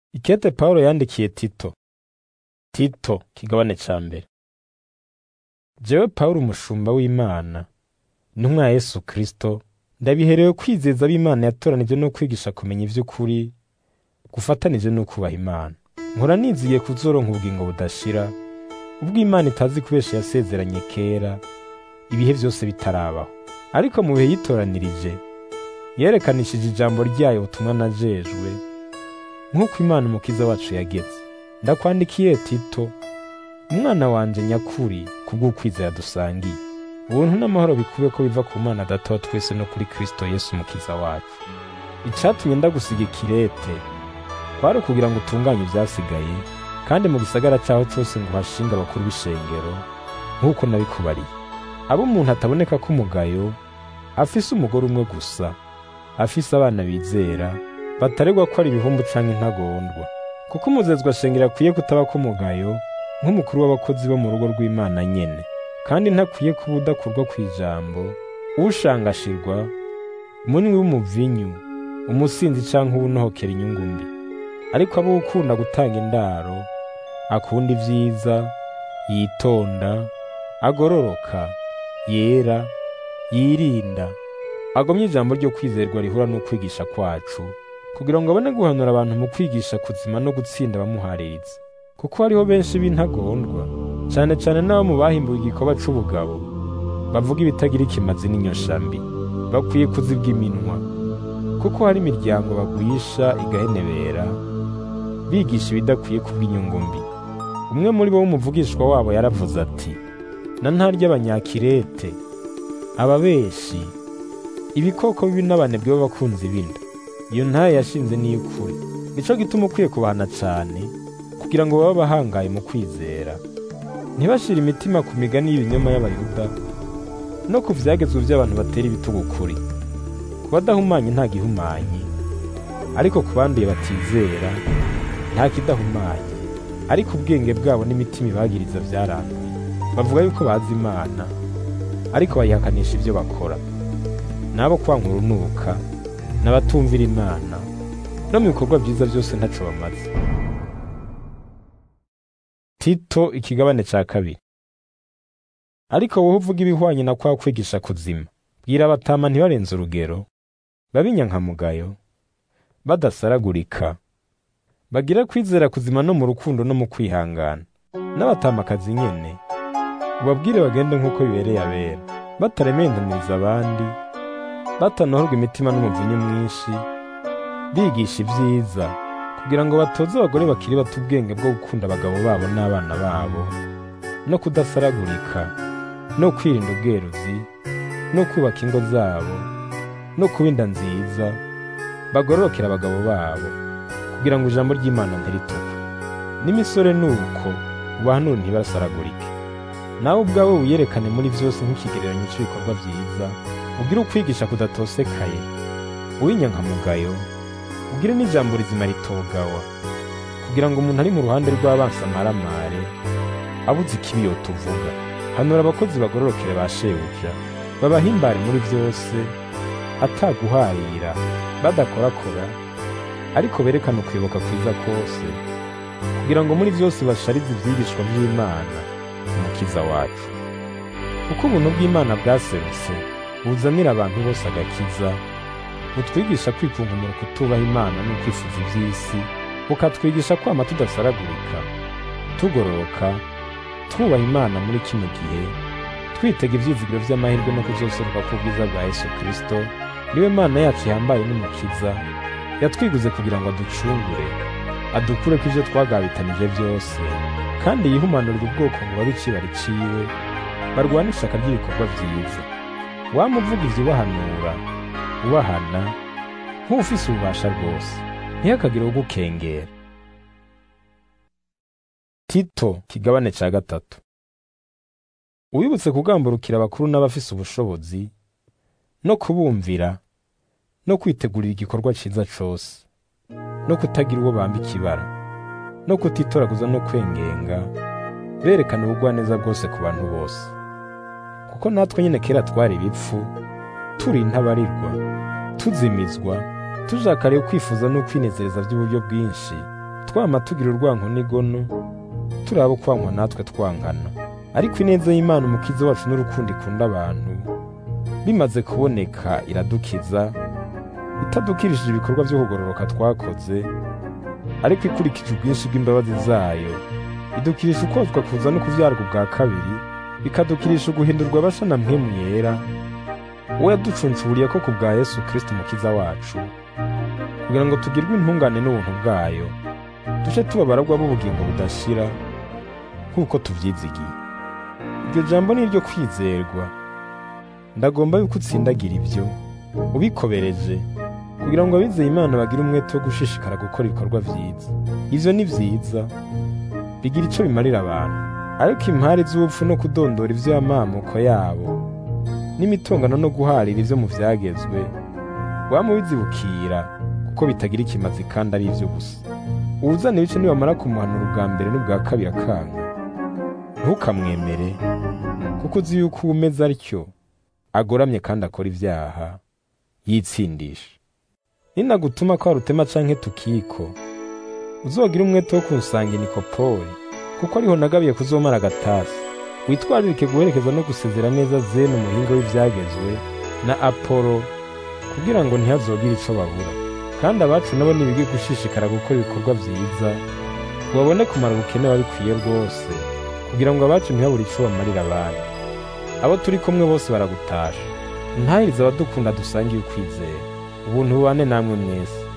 Ikete Pawulo yandikiye Tito. Tito kigabane ca mbere. Jewe Pawulo umushumba w'Imana, intumwa ya Yesu Kristo, ndabiherewe kwizeza ab'Imana yatoranije no kwigisha kumenya ivy'ukuri, gufatanije no kubaha Imana. Nkora nizigiye kuzoronka ubugingo budashira, ubwo Imana itazi kubesha yasezeranye kera, ibihe vyose bitarabaho. Ariko mu bihe yitoranirije, yerekanishije ijambo ryayo ubutumwa najejwe, nk'uko Imana umukiza wacu yageze. Ndakwandikiye Tito, umwana wanje nyakuri kubw'ukwizera dusangiye. Ubuntu n'amahoro bikube ko biva ku Mana Data wa twese no kuri Kristo Yesu umukiza wacu. Icatumye ndagusiga ikirete, kwari ukugira ngo utunganye ivyasigaye, kandi mu gisagara caho cose ngo uhashinge abakuru b'ishengero, nk'uko nabikubariye. Abo umuntu ataboneka ko umugayo, afise umugore umwe gusa, afise abana bizera, bataregwa ko ari ibihumbu canke intagondwa. Kuko umuzezwa shengero akwiye kutaba ko umugayo, nk'umukuru w'abakozi bo mu rugo rw'Imana nyene, kandi ntakwiye kuba udakurwa kw'ijambo, ushangashirwa, umunywi w'umuvinyu, umusinzi canke uwunohokera inyungu mbi. Ariko abo ukunda gutanga indaro, akunda ivyiza, yitonda, agororoka, yera, yirinda, agomye ijambo ryo kwizerwa rihura n'ukwigisha kwacu, kugira ngo abone guhanura abantu mu kwigisha kuzima no gutsinda abamuhaririza. Kuko hariho benshi b'intagondwa, cane cane n'abo mu bahimbuwe igikorwa c'ubugabo, bavuga ibitagira ikimazi n'inyoshambi, bakwiye kuzibwa iminwa, kuko hari imiryango bagwisha igahenebera, bigisha ibidakwiye kubw'inyungu mbi. Umwe muri bo w'umuvugishwa wabo yaravuze ati, na ntarya abanyakirete, ababeshi, ibikoko bibi n'abanebwe b'abakunzi b'inda. Iyo ntaye yashinze n'iy'ukuri. Nico gituma ukwiye kubahana cane, kugira ngo babe abahangaye mu kwizera. Ntibashire imitima ku migani y'ibinyoma y'Abayuda, no ku vyagezwe vy'abantu batera ibitugu ukuri. Ku badahumanye nta gihumanye, ariko ku banduye batizera, nta kidahumanye. Ariko ubwenge bwabo n'imitima ibagiriza vyaranduye. Bavuga yuko bazi Imana, ariko bayihakanisha ivyo bakora. N'abo kwanka urunuka, n'abatumvira Imana, no mu bikorwa vyiza vyose ntaco bamaze. Tito ikigabane ca kabiri. Ariko wowe uvuga ibihwanye na kwa kwigisha kuzima, bwira abatama ntibarenze urugero, babinyankamugayo, badasaragurika, bagira kwizera kuzima no mu rukundo no mu kwihangana. N'abatamakazi nyene, ubabwire bagende nk'uko bibereye abera, bataremendaniza abandi, batanohorwa imitima n'umuvinyu mwinshi, bigisha ivyiza, kugira ngo batoze abagore bakiri bato ubwenge bwo gukunda abagabo babo n'abana babo, no kudasaragurika, no kwirinda ubweruzi, no kubaka ingo zabo, no kuba inda nziza, bagororokera abagabo babo, kugira ngo ijambo ry'Imana ntiritukwe. N'imisore nuko, ubahanure ntibasaragurike. Nawe ubwawe wiyerekane muri vyose nk'ikigereranyo c'ibikorwa vyiza, ugire ukwigisha kudatosekaye, uw'inyankamugayo, ugire n'ijambo rizima ritogawa, kugira ngo umuntu ari mu ruhande rw'abansi amaramare, abuze ikibi yotuvuga. Hanura abakozi bagororokere ba shebuja, babahimbare muri vyose, ataguharira, badakorakora, ariko berekane ukwibuka kwiza kose, kugira ngo muri vyose basharize ivyigishwa vy'Imana, umukiza wacu. Kuko ubuntu bw'Imana bwaserutse, buzanira abantu bose agakiza, butwigisha kwikunkumura kutubaha Imana no kwifuza ivy'isi, bukatwigisha kwama tudasaragurika, tugororoka, twubaha Imana muri kino gihe, twitega ivyizigiro vy'amahirwe no kuzoseruka k'ubwiza bwa Yesu Kristo, niwe Mana yacu ihambaye n'umukiza, yatwiguze kugira ngo aducungure, adukureko ivyo twagabitanije vyose, kandi yihumanurire ubwoko ngo babe icibari ciwe, barwane ishaka ry'ibikorwa vyiza. Wama uvuga ivyo ubahanura, ubahana, nk'ufise ububasha rwose, ntihakagire ugukengera. Tito kigabane ca gatatu. Uwibutse kugamburukira abakuru n'abafise ubushobozi, no kubumvira, no kwitegurira igikorwa ciza cose, no kutagira uwo bamba ikibara, no kutitoraguza no kwengenga, berekana ubugwaneza bwose ku bantu bose. Kuko natwe nyene kera twari ibipfu, turi intabarirwa, tuzimizwa, tujakariye kwifuza no kwinezereza vy'uburyo bwinshi, twama tugira urwanko n'igono turaba kwankwa natwe twangana ariko ineza y'imana umukiza wacu n'urukundo ikunda abantu bimaze kuboneka iradukiza itadukirishije ibikorwa byo kugororoka twakoze ariko ikurikije ubwinshi bw'imbabazi zayo idukirisha ukozwa kuza no kuvyarwa ubwa kabiri bikadukirisha uguhindurwa abasa na mpwemu yera uwo yaducuncuriye ko ku bwa yesu kristo umukiza wacu kugira ngo tugirwe intungane n'ubuntu bwayo duce tuba abaragwa b'ubugingo budashira nk'uko tuvyizigiye iryo jambo ni iryo kwizerwa ndagomba yuko utsindagira ibyo ubikobereje kugira ngo abizeye imana bagire umwete wo gushishikara gukora ibikorwa vyiza ivyo ni vyiza bigira ico bimarira abantu ariko impari z'ubupfu no kudondora ivy'amamuko yabo n'imitongano no guharira ivyo mu vyagezwe wama ubizibukira kuko bitagira ikimazi kandi ari ivyo gusa uwuzana ibice nibamara kumuhanura ubwa mbere n'ubwa kabiri akanga ntukamwemere kuko uzi yuko uwo umeze atyo agoramye kandi akora ivyaha yitsindisha ninagutuma ko warutema canke tukiko uzogira umwete wo kunsanga inikopoli kuko ariho nagabiye kuzomara agatasi witwaririke guherekeza no gusezera neza zene umuhinga w'ivyagezwe na apolo kugira ngo ntihazogire ico babura kandi abacu nabo nibige gushishikara gukora ibikorwa vyiza ngo babone kumara ubukene babikwiye rwose kugira ngo abacu ntihabure ico bamarira abandi abo turi kumwe bose baragutasha ntahirize abadukunda dusangiye ukwizera ubuntu bubane namwe mwese